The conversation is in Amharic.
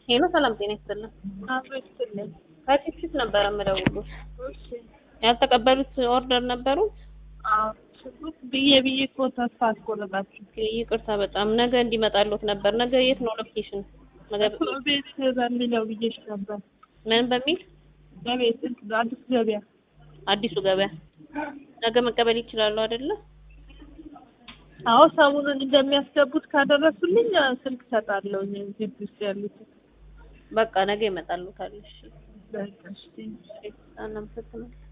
ሄሎ ሰላም ጤና ይስጥልን። አቶ ይስጥልኝ። ከፊት ነበረ የምደውሉት እሺ ያልተቀበሉት ኦርደር ነበሩ። አዎ ሽጉጥ ብዬ ብዬ እኮ ተስፋ አስቆረጣችሁ። ይቅርታ በጣም ነገ እንዲመጣሉት ነበር። ነገ የት ነው ሎኬሽን? ነገ ቤት በሚለው ብዬሽ ነበር። ምን በሚል በቤት አዲስ ገበያ አዲሱ ገበያ ነገ መቀበል ይችላሉ አይደለ? አዎ ሰሞኑን እንደሚያስገቡት ካደረሱልኝ ስልክ ሰጣለሁ ግቢ ውስጥ ያሉት በቃ ነገ ይመጣሉታል። እሺ በቃ እሺ እናመሰግናለን።